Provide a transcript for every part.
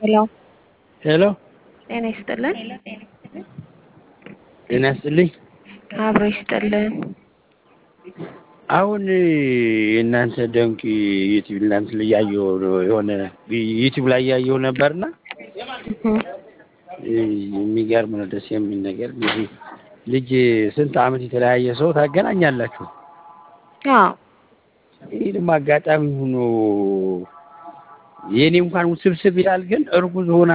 ሄሎ ሄሎ ጤና ይስጥልን። ጤና ይስጥልኝ። አብሮ ይስጥልን። አሁን የእናንተ ደንቅ ዩቲዩብ እናንተ ላይ ያየሁ የሆነ ዩቲዩብ ላይ ያየሁ ነበርና የሚገርም ነው፣ ደስ የሚል ነገር። እንግዲህ ልጅ ስንት ዓመት የተለያየ ሰው ታገናኛላችሁ። አዎ ይህ ደግሞ አጋጣሚ ሆኖ የእኔ እንኳን ውስብስብ ይላል፣ ግን እርጉዝ ሆና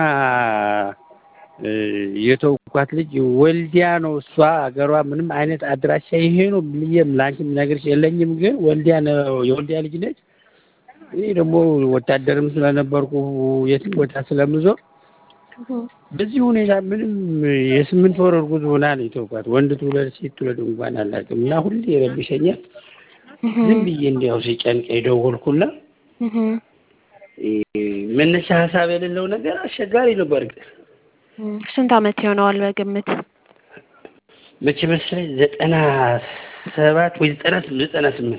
የተውኳት ልጅ ወልዲያ ነው። እሷ ሀገሯ ምንም አይነት አድራሻ ይሄ ነው ብዬም ለአንቺም ነገርሽ የለኝም፣ ግን ወልዲያ ነው የወልዲያ ልጅ ነች። እኔ ደግሞ ወታደርም ስለነበርኩ የትም ቦታ ስለምዞር በዚህ ሁኔታ ምንም የስምንት ወር እርጉዝ ሆና ነው የተውኳት። ወንድ ትውለድ ሴት ትውለድ እንኳን አላውቅም። እና ሁሌ ይረብሸኛል። ዝም ብዬ እንዲያው ሲጨንቀኝ ደወልኩና መነሻ ሀሳብ የሌለው ነገር አስቸጋሪ ነው። በእርግጥ ስንት ዓመት ይሆነዋል በግምት? መቼ መሰለኝ ዘጠና ሰባት ወይ ዘጠና ዘጠና ስምንት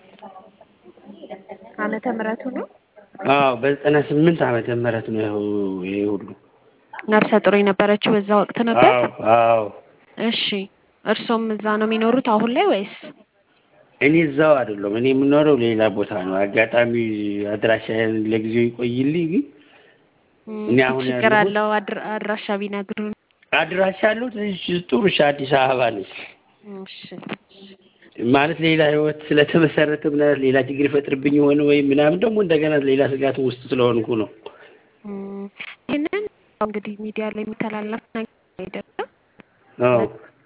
ዓመተ ምሕረቱ ነው። አዎ በዘጠና ስምንት ዓመተ ምህረት ነው ይኸው ይሄ ሁሉ ነፍሰ ጡር የነበረችው በዛ ወቅት ነበር። አዎ አዎ እሺ እርሶም እዛ ነው የሚኖሩት አሁን ላይ ወይስ? እኔ እዛው አይደለም እኔ የምኖረው ሌላ ቦታ ነው። አጋጣሚ አድራሻዬን ለጊዜው ይቆይልኝ። ግን እኔ አሁን ችግር ያለሁት አለው አድር- አድራሻ ቢነግሩን። አድራሻ ያለሁት እዚህ ጥሩ እሺ፣ አዲስ አበባ ነች። እሺ ማለት ሌላ ህይወት ስለተመሰረተ ምናምን ሌላ ችግር ይፈጥርብኝ የሆነ ወይም ምናምን ደግሞ እንደገና ሌላ ስጋት ውስጥ ስለሆንኩ ነው። እም፣ ይህንን እንግዲህ ሚዲያ ላይ የሚተላለፍ ነገር አይደለም። አዎ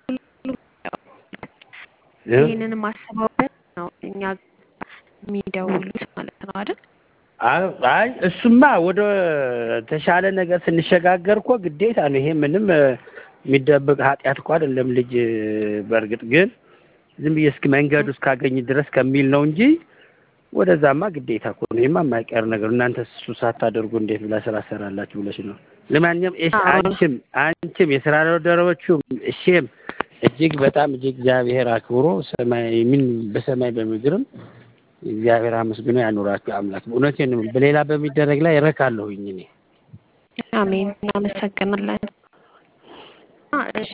ይህንን ማሰባበት ነው እኛ የሚደውሉት ማለት ነው አይደል? አይ አይ እሱማ ወደ ተሻለ ነገር ስንሸጋገር እኮ ግዴታ ነው። ይሄ ምንም እ፣ የሚደበቅ ኃጢአት እኮ አይደለም። ልጅ እ፣ በእርግጥ ግን ዝም ብዬ እስኪ መንገዱ እስካገኝ ድረስ ከሚል ነው እንጂ ወደዛማ ግዴታ እኮ ነው። ይሄማ የማይቀር ነገር እናንተ እሱ ሳታደርጉ እንዴት ብላ ስራ ሰራላችሁ ብለሽ ነው። ለማንኛውም እሺ፣ አዎ። አንቺም አንቺም የስራ ባልደረቦቹም እሺም እጅግ በጣም እጅግ እግዚአብሔር አክብሮ ሰማይ ምን በሰማይ በምድርም እግዚአብሔር አመስግኖ ያኑራችሁ አምላክ። እውነቴን ነው። በሌላ በሚደረግ ላይ እረካለሁኝ እኔ አሜን። እናመሰግናለን። አ፣ እሺ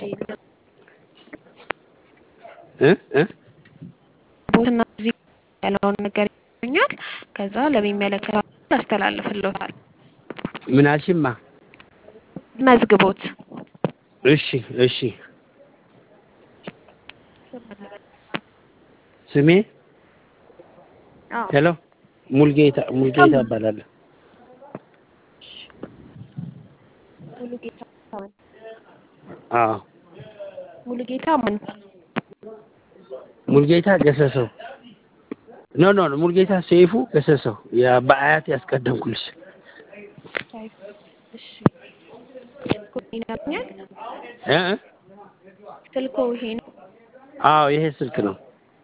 እ እ ቦትና እዚህ ያለውን ነገር ይገኛል። ከዛ ለሚመለከተው አስተላልፍልዎታል። ምን አልሽማ? መዝግቦት እሺ እሺ። ስሜ አዎ ሄሎ ሙልጌታ ሙልጌታ እባላለሁ። ሙሉጌታ ማን? አዎ ሙሉጌታ ማን? ሙልጌታ ገሰሰው ኖ ኖ ኖ ሙልጌታ ሰይፉ ገሰሰው ያ በአያት ያስቀደምኩልሽ። እሺ ስልኮ ይነግኛል። እ እ ስልኮ ይሄ ነው። አዎ ይሄ ስልክ ነው።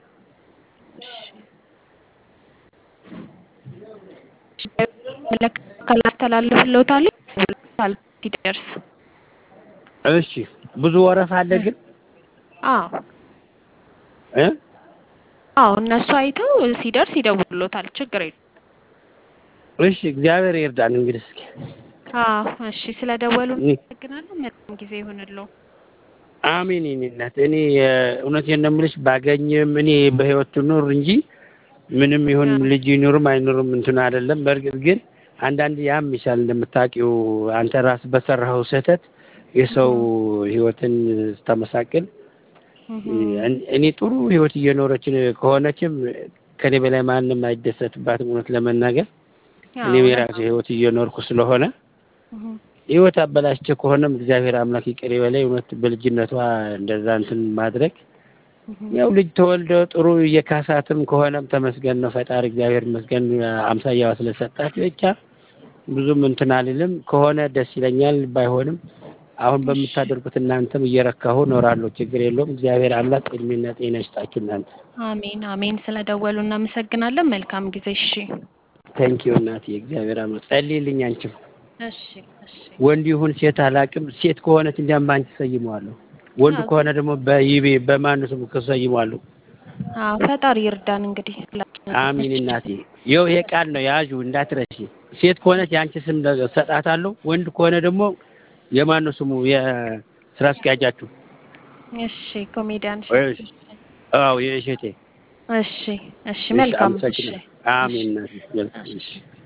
መለከል አስተላልፍልዎታል ሲደርስ። እሺ ብዙ ወረፋ አለ ግን አዎ እ አዎ እነሱ አይተው ሲደርስ ይደውሉታል። ችግር የለም። እሺ እግዚአብሔር ይርዳን እንግዲህ እስኪ አዎ እሺ፣ ስለደወሉ እኔ- አመሰግናለሁ። መልካም ጊዜ ይሁንልዎ። አሜን የኔ እናት። እኔ እውነቴን ነው የምልሽ ባገኝም እኔ በህይወት ትኑር እንጂ ምንም ይሁን ልጅ ይኑርም አይኑርም እንትን አይደለም። በእርግጥ ግን አንዳንድ ያም ይሻል እንደምታውቂው አንተ ራስ በሰራኸው ስህተት የሰው ህይወትን ስታመሳቅል እን- እኔ ጥሩ ህይወት እየኖረች ከሆነችም ከኔ በላይ ማንም አይደሰትባትም። እውነት ለመናገር እኔ የራሴ ህይወት እየኖርኩ ስለሆነ ህይወት አበላሽቼ ከሆነም እግዚአብሔር አምላክ ይቅር ይበለኝ። እውነት በልጅነቷ እንደዛ እንትን ማድረግ ያው ልጅ ተወልደ ጥሩ እየካሳትም ከሆነም ተመስገን ነው ፈጣሪ እግዚአብሔር ይመስገን አምሳያዋ ስለሰጣት ብቻ ብዙም እንትን አልልም። ከሆነ ደስ ይለኛል፣ ባይሆንም አሁን በምታደርጉት እናንተም እየረካሁ እኖራለሁ። ችግር የለውም። እግዚአብሔር አምላክ እድሜና ጤና ይስጣችሁ እናንተ። አሜን አሜን። ስለደወሉ እናመሰግናለን። መልካም ጊዜ። እሺ ታንኪዩ እናቴ። እግዚአብሔር አምላክ ጸልይልኝ። አንቺም እሺ እሺ። ወንድ ይሁን ሴት አላውቅም። ሴት ከሆነች እንዲያም በአንቺ ሰይመዋለሁ። ወንድ ከሆነ ደግሞ በይቤ በማን ስም ሰይመዋለሁ። አዎ ፈጣሪ ይርዳን እንግዲህ። አሚን እናቴ። ይኸው ይሄ ቃል ነው ያዡ እንዳትረሺ። ሴት ከሆነች የአንቺ ስም ሰጣታለሁ። ወንድ ከሆነ ደግሞ የማን ነው ስሙ የስራ አስኪያጃችሁ? እሺ ኮሜዲያን ወይ- እሸቱ። አዎ የእሸቴ እሺ እሺ መልካም እሺ አመሰግናለሁ። አሜን። እናቴ። እሺ